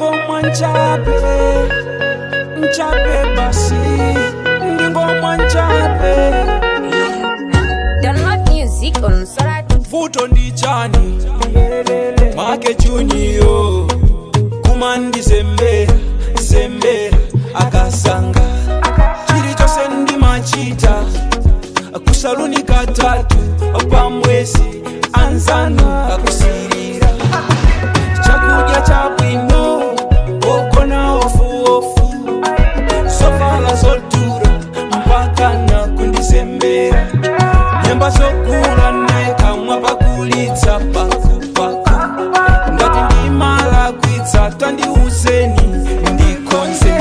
ndingomwa nchape nchape basi ndingomwa nchape Download music on Soratu. vuto ndi chani make chuniyo kumandizembera zembera akasanga chilichonse ndimachita kusaluni katatu pamwezi anzanu akusirira chakudya chabwino ogona ofuofu sovala zodura mpaka na kundizembera nyemba zokula nekamwa pakulitsa pakupaku ngati ndimalakwitsa tandiuzeni ndikonze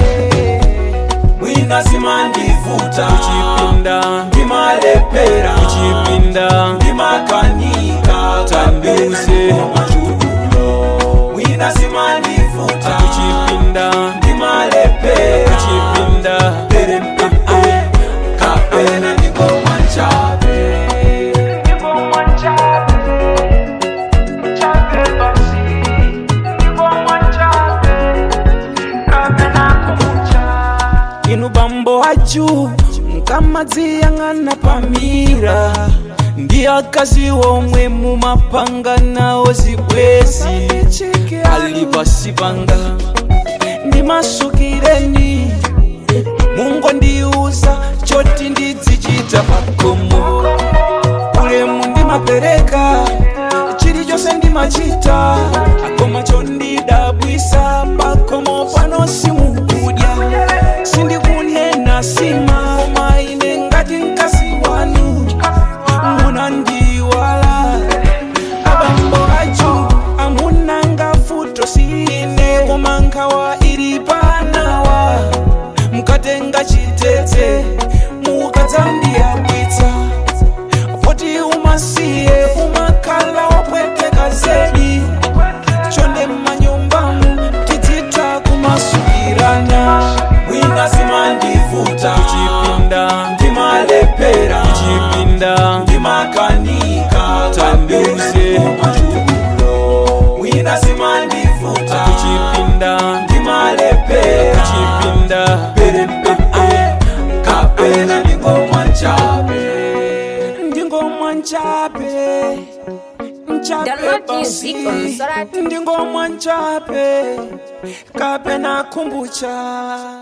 mwina zimandivuta kuchipinda ndimalepera kuchipinda ndimakanika tandiuze machukulo mwina zimandivuta kuchipinda ndimalepera kuchipinda perempepe kapena ndingomwa nchape ndingomwa nchape nchape basi ndingomwa nchape kapena kumucha inu bambo aju mkamadziyang'ana pamira ndi akazi omwe mumapanga nawo zibwezi ali pasi panga ndimasukireni mungondiuza choti ndidzichita pakomo ulemu ndimapereka chilichonse ndimachita akoma chondidabwisa pakomo pano simukudya sindikunena sima koma ine ngati mkazi wanu munandiwala abambo aju amunanga futo sine koma nkhawa ili panawa mkatenga chitete mukadzandiyabwitsa poti umasiye umakhala wopweteka zedi chonde mmanyumbamu tidzitha kumasukirana mwina zimandivuta kuchipinda ndimalepera kuchipinda ndimakanika tandiuze machukulo mwina zimandivuta kuchipinda ndimalepera kuchipinda perempepe kapena ndingomwa nchape ndingomwa nchape nchape Download basi music on Soratu. ndingomwa nchape kapena kumbucha